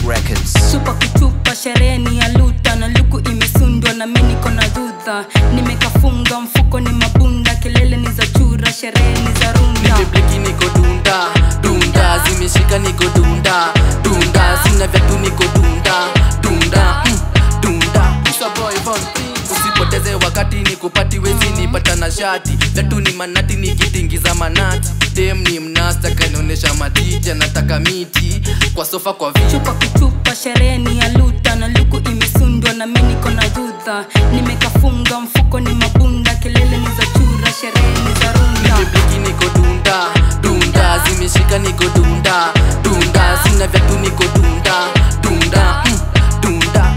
Records. Chupa kutupa sherehe ni ya luta na luku imesundwa na mi niko na dhudha nimekafunga mfuko ni mabunda kelele ni za chura sherehe ni za runda nimebleki niko dunda dunda zimeshika niko dunda dunda sina vyatu niko dunda dunda mm, dunda Isa boy Von P. usipoteze wakati nikupati wezi nipata na shati vyatu ni manati nikitingiza manati dem ni mnasta kanionyesha matiti anataka miti kwa sofa kwa vi chupa kutupa sherehe ni ya luta na luku imesundwa na mi niko na dhudha nimekafunga mfuko ni mabunda kelele ni za chura sherehe ni za runda nimebleki niko dunda dunda zimeshika niko dunda dunda sina vyatu niko dunda dunda mm, dunda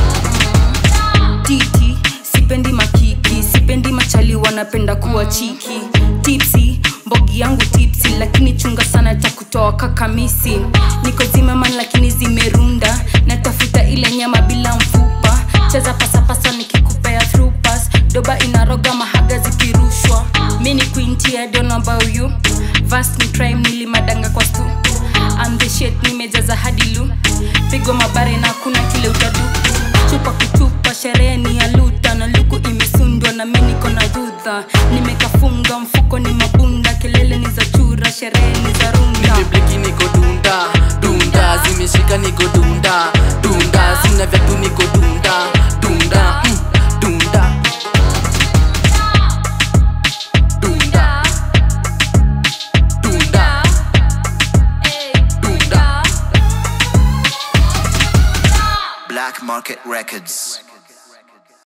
titi sipendi makiki sipendi machali wanapenda kuwa chiki tipsi mbogi yangu tipsi lakini chunga sana takutoa kakamisi niko zimeman lakini zimerunda natafuta ile nyama bila mfupa cheza pasapasa nikikupea thrupas doba inaroga mahaga zikirushwa mi ni quinty, I don't know about you Vast ni crime nilimadanga kwa stu I'm the shit nimejaza hadi lu pigo mabare na kuna kile utadu chupa kutupa sherehe ni ya luta na luku imesundwa na mi niko na dhudha nimekafunga mfuko ni mabunda kelele ni za chura sherehe ni za runda nimebleki niko dunda dunda zimeshika niko dunda dunda sina vyatu niko dunda dunda mm, dunda dunda dunda dunda Black Market Records.